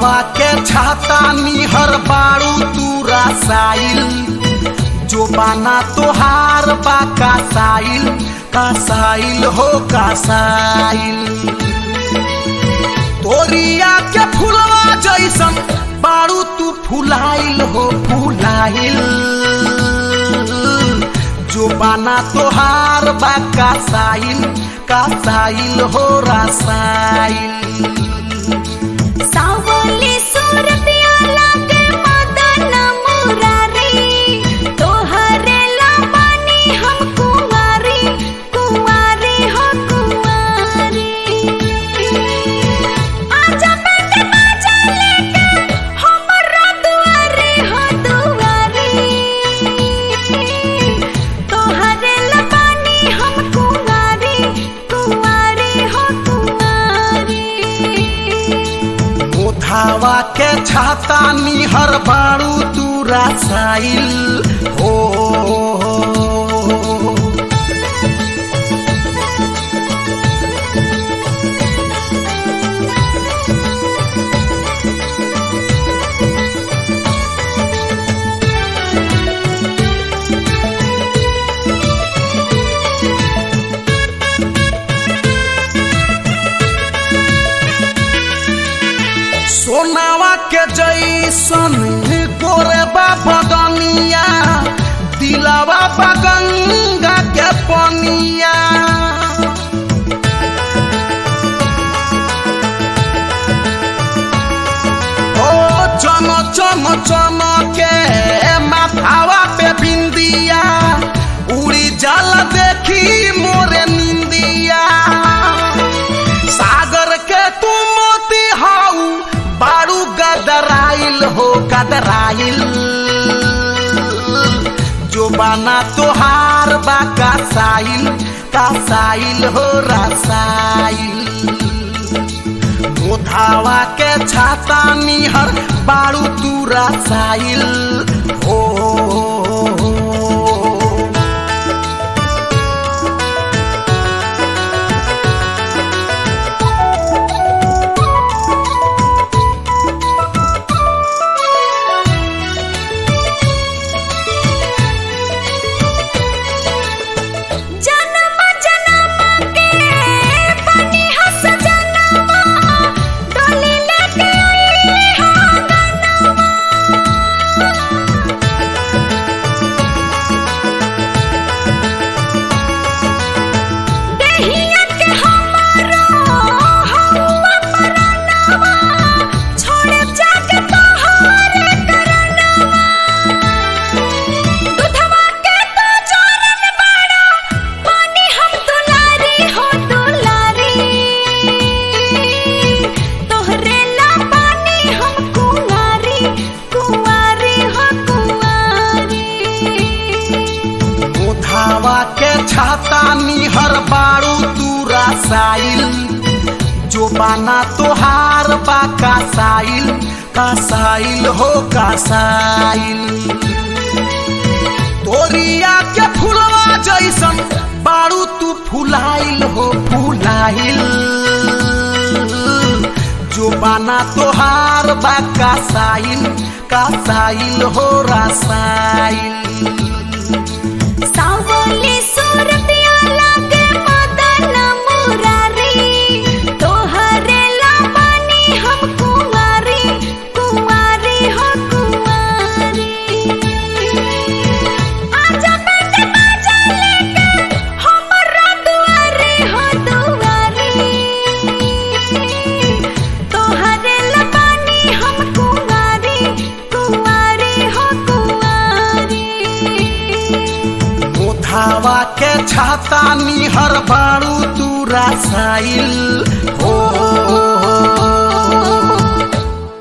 मोधावा के छाता निहर बाड़ू तू रसाइल जो बाना तोहार बा कासाइल कासाइल हो कासाइल तोरिया के फुलवा जैसन बाड़ू तू फुलाइल हो फुलाइल जो बाना तोहार बा कासाइल कासाइल हो रसाइल सावली सूरतिया लागे मदन मुरारी तोहरे लबानी हम कुंवारी कुंवारी हो कुंवारी आजा बेटे बाजा लेके हमरा दुआरे हो दुआरी तोहरे लबानी हम कुंवारी कुंवारी हो कुंवारी मोधावा के छाता निहर बाड़ू तू रसाइल हो सोनावा के जैसन गोरे बदनिया दिलावा बगंगा के पनिया ओ चम चम चम के माथावा पे बिंदिया उड़ी जल देखी मोरे निंदिया सागर के तू मोती हाउ बारू गदराइल हो गदराइल जो बाना तोहार बा कासाइल कासाइल हो रसाइल मोधावा के छाता निहर बारू तू रसाइल हो जन्म जन्म के बनी हस जनवा डोली लेके आई हो गनवा देहिया के हमारो हवा परनवा छोड़े जाके तोहरे करनवा दुधवा के तो चोरन बाड़ा पानी हम दुलारी हो दुलारी तोहरे ला पानी हम कुंवारी कुंवारी हो कुंवारी मोधावा के छाता निहर बारू तू रसाइल जो बाना तोहार बा कासाइल कासाइल हो कासाइल तोरिया के फुलवा जैसन बारू तू फुलाइल हो फुलाइल जो बाना तोहार बा कासाइल कासाइल हो रसाइल सावली सूरतिया लागे मदन मुरारी तोहरे लबानी हम कुंवारी कुंवारी हो कुंवारी आजा बेटे बाजा लेके हमरा दुआरे हो दुआरी तोहरे लबानी हम कुंवारी कुंवारी हो कुंवारी मोधावा के छाता निहर बारू तू रसाइल हो